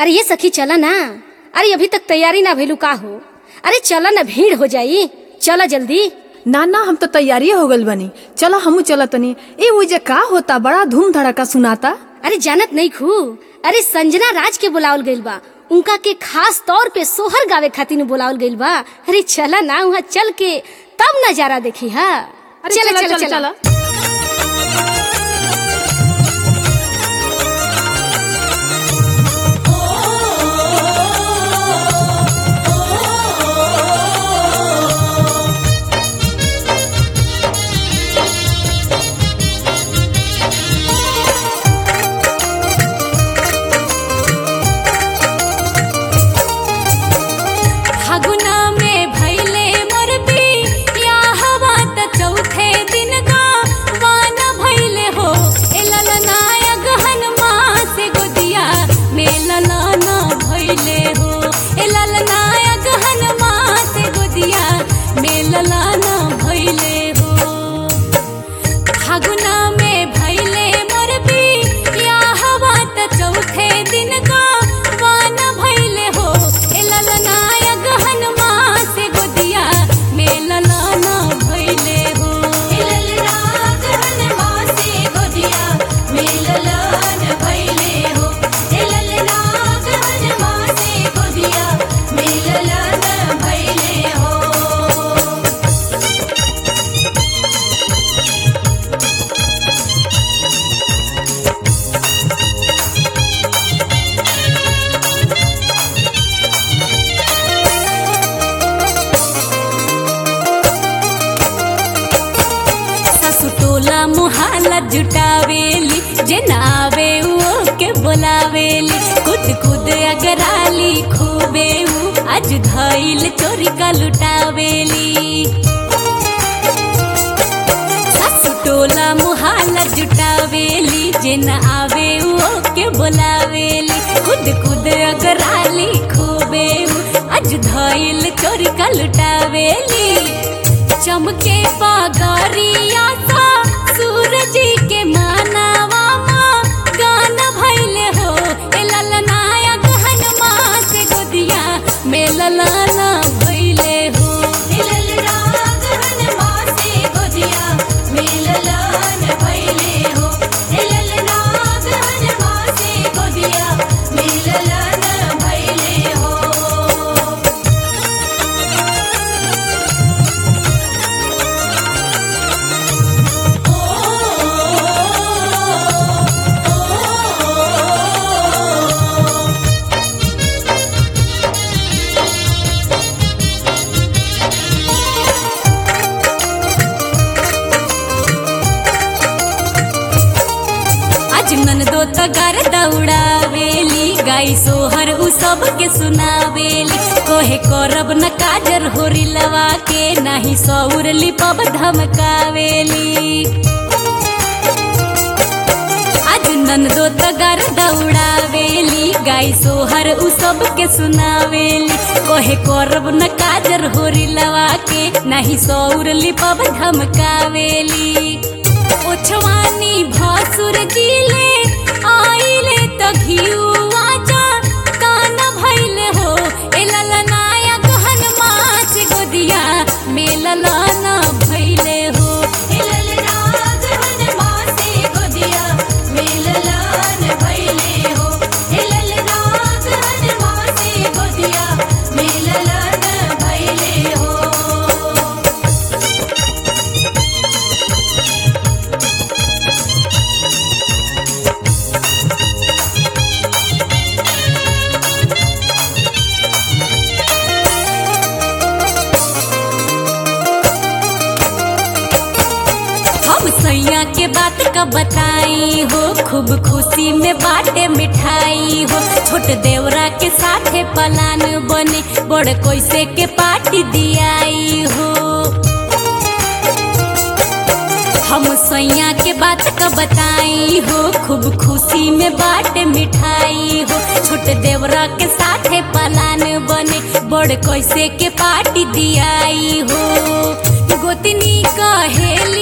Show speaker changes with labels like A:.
A: अरे ये सखी चला ना अरे अभी तक तैयारी ना भइलू का हो अरे चला ना भीड़ हो जाई चला जल्दी
B: ना ना हम तो तैयारी हो गल बनी चलो हमू चला तनी ए उजे का होता बड़ा धूम धड़का सुनाता
A: अरे जानत नहीं खू अरे संजना राज के बुलावल गइल बा उनका के खास तौर पे सोहर गावे खातिर बुलावल गइल बा अरे चला ना वहाँ चल के तब नजारा देखी हा
B: अरे चला चला चला
C: फागुना में भैले मोर या हवा त चौथे दिन का वाना भैले हो ए ललनाया गहन से गोदिया में ललाना भैले हो ए ललनाया गहन से गोदिया में ललाना भैले हो फागुना में भैले मोर या हवा त चौथे दिन का वाना भैले हो ए ललनाया गहन से गोदिया में ललाना भैले हो ए ललना गहन से गोदिया में ललान भैले हो ए ललना गहन से गोदिया में ललान भैले हो सासु टोला मुहाला जुटावेली जे नावे वो के बोलावेली खुद खुद अगराली खूबे ऊ आज धइल चोरी का लुटावेली सासु टोला मुहाला जुटावेली जे न आवे वो के बोलावेली खुद खुद अगराली खूबे ऊ आज धइल चोरी का लुटावेली चमके पागरिया सा सूरज के मानावा माँ गाना भैले हो ए ललनाया गहन माँ से गोदिया में ललाना भैले हो ए ललना गहन माँ से गोदिया में ललान भैले हो ए ललना गहन माँ से गोदिया में ललान भैले हो आज ननदो तगार दौड़ावेली गाई सोहर उ सब के सुनावेली कोहे करब न काजर होरी लवा के नाही सौर लिपब धमकावेली आज ननदो तगार दौड़ावेली गाई सोहर उ सब के सुनावेली कोहे करब न काजर होरी लवा के नाही सौर लिपब धमकावेली ओछवानी भासुर जिले आइले त घिउआ जा कान भइले हो ए ललनाया गहन माछ गोदिया में ललाना भइले हो ए ललना गहन माछ गोदिया में ललान भइले हो ए ललना गहन माछ गोदिया में ललान भइले हो हम सैया के बात का बताई हो खूब खुशी में बाटे मिठाई हो छोट देवरा के साथे पलान बने बड़ कैसे के पार्टी दियाई हो हम सैया के बात का बताई हो खूब खुशी में बाटे मिठाई हो छोट देवरा के साथे पलान बने बड़ कैसे के पार्टी दियाई हो गोतनी कहेली